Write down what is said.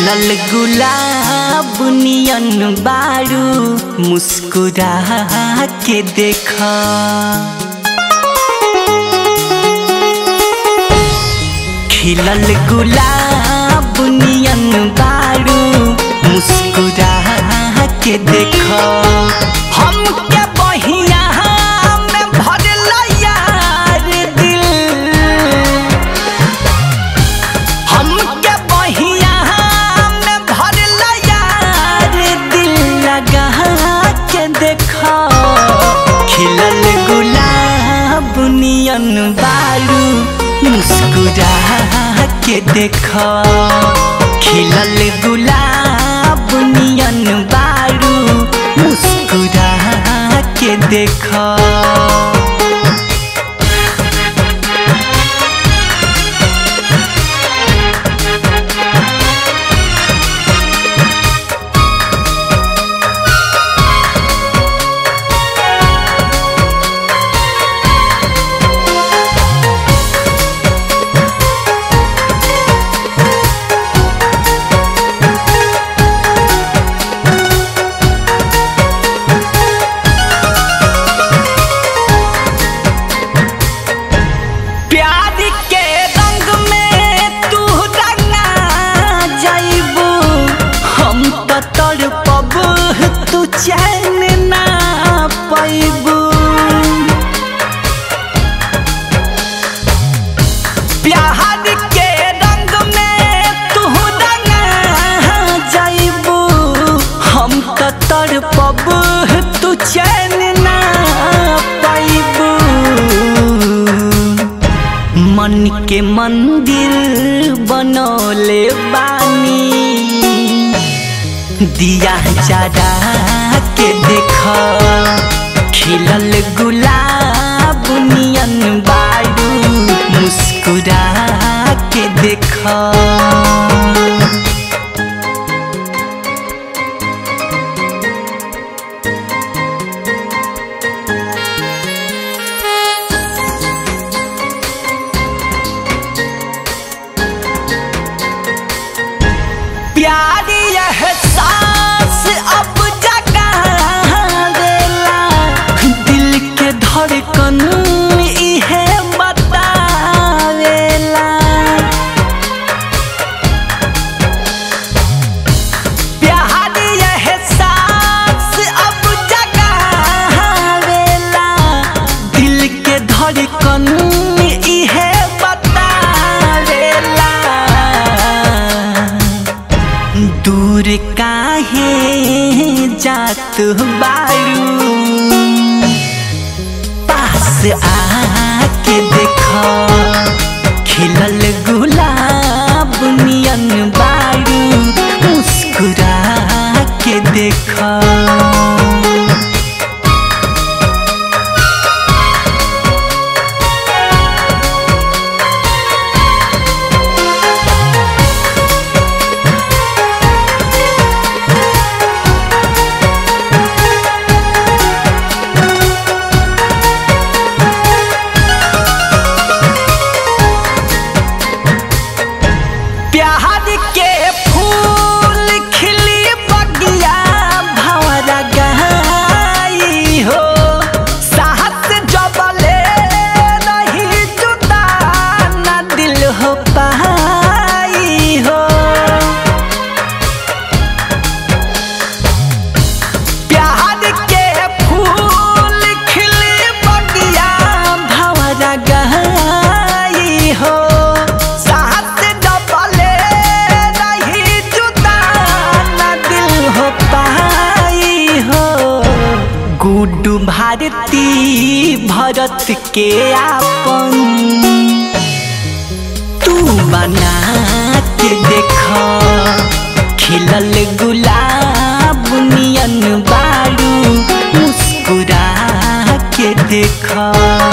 खिलल गुलाब नियन बारू मुस्कुरा के देखा खिलल गुलाब नियन बारू मुस्कुरा के देखा हम के बहिया में भरल यार दिल हम के बहिया में भरल यार दिल लगा के देखा खिलल गुलाब नियन बारू मुस्कुरा के देखा खिलल गुलाब नियन बारू मुस्कुरा के देखा प्यार के रंग में तू रंगा जाइबू हम तो तड़पब तू चैन ना पैबू प्यार के रंग में तू रंगा जाइबू हम तो तड़पब तू चैन ना पैबू मन के मंदिर बनौले बानी दिया जरा के देखा खिलल गुलाब नियन बारू मुस्कुरा के देखा प्यार यह सांस अब जगा देला दिल के धड़कन इहे बतावेला प्यार यह सांस अब जगा देला दिल के धड़कन इहे बतावेला दूर काहे जात बारू पास आके देखा खिलल गुलाब नियन बारू मुस्कुरा के देखा प्यार के फूल खिली बगिया भंवरा गई हो साहस जबले नहीं जुदा न दिल हो पाई हो प्यार के फूल खिली बगिया भंवरा गई हो साथ डबले नहीं जुदा न दिल हो पाई हो गुड्डू भारती भरत के आपन तू बना के देखा खिलल गुलाब नियन बारू मुस्कुरा के देखा